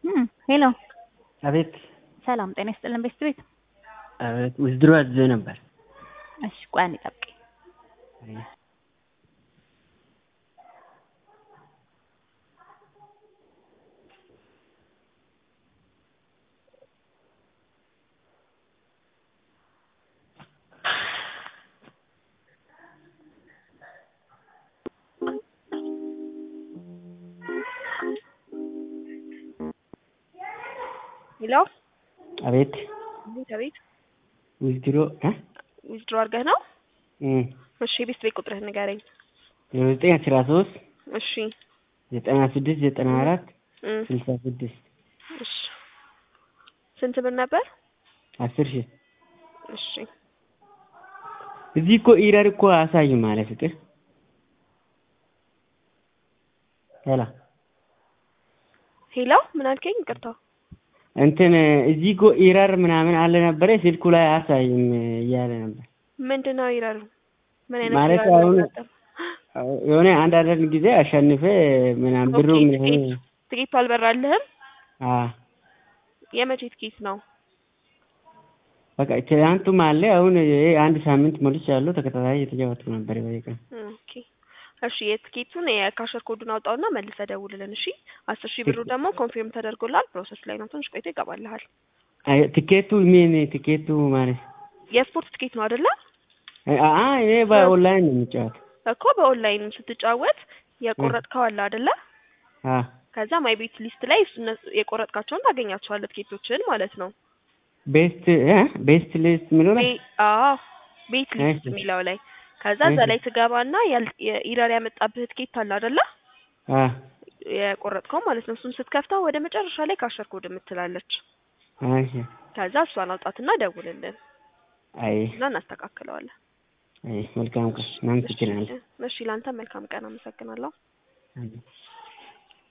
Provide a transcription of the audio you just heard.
ሄሎ አቤት ሰላም ጤና ይስጥልን ቤስት ቤት አቤት ውዝድሮ አዝዤ ነበር። እሺ ቆይ አንዴ ጠብቀኝ ሄሎ አቤት ቤት አቤት ውዝድሮ እ ዊዝድሮ አድርገህ ነው? እም እሺ የቤት ቤት ቁጥርህ ንገረኝ። ዜሮ ዘጠኝ አስራ ሶስት እሺ ዘጠና ስድስት ዘጠና አራት እም ስልሳ ስድስት እሺ ስንት ብር ነበር? አስር ሺህ እሺ እዚህ እኮ ኢረር እኮ አያሳይም አለ ፍቅር ሄላ ሄሎ ምን አልከኝ? ይቅርታ እንትን እዚህ እኮ ኢረር ምናምን አለ ነበረ ስልኩ ላይ አያሳይም እያለ ነበር። ምንድን ነው ይላሉ? ምን አይነት ማለት ይላሉ? አሁን አላውቅም። የሆነ አንድ አንዳንድ ጊዜ አሸንፈ ምናምን ብሩ ኦኬ፣ ምናምን ትኬት ትኬቱ አልበራልህም? አ የመቼ ትኬት ነው? በቃ ትናንቱም አለ አሁን ይሄ አንድ ሳምንት ሞልቻለሁ ተከታታይ እየተጫወትኩ ነበር በየቀኑ ኦኬ እሺ የትኬቱን የካሸር ኮዱን አውጣውና መልሰህ ደውልልን። እሺ አስር ሺህ ብሩ ደግሞ ኮንፊርም ተደርጎልሃል። ፕሮሰስ ላይ ነው። ትንሽ ቆይቶ ይገባልሃል። አይ ትኬቱ ምን ትኬቱ ማለት የስፖርት ትኬት ነው አይደለ? አ አ እኔ በኦንላይን ነው የምጫወት እኮ በኦንላይን ስትጫወት የቆረጥከው አለ አይደለ? አ ከዛ ማይ ቤት ሊስት ላይ እነሱ- የቆረጥካቸውን ታገኛቸዋለህ ትኬቶችን ማለት ነው። ቤስት እ ቤስት ሊስት የሚለው ላይ ቤ- አዎ ቤት ሊስት እሺ። የሚለው ላይ ከዛ እዛ እሺ። ላይ ትገባና ያል- የኢረር ያመጣብህ ትኬት አለ አይደለ? አ የቆረጥከው ማለት ነው። እሱን ስትከፍተው ወደ መጨረሻ ላይ ካሸር ኮድ የምትላለች። እሺ ከዛ እሷን አውጣትና ደውልልን አይ እና እናስተካክለዋለን። አይ መልካም ቀን እናመሰግናለን። እሺ ለአንተ መልካም ቀን አመሰግናለሁ። አይ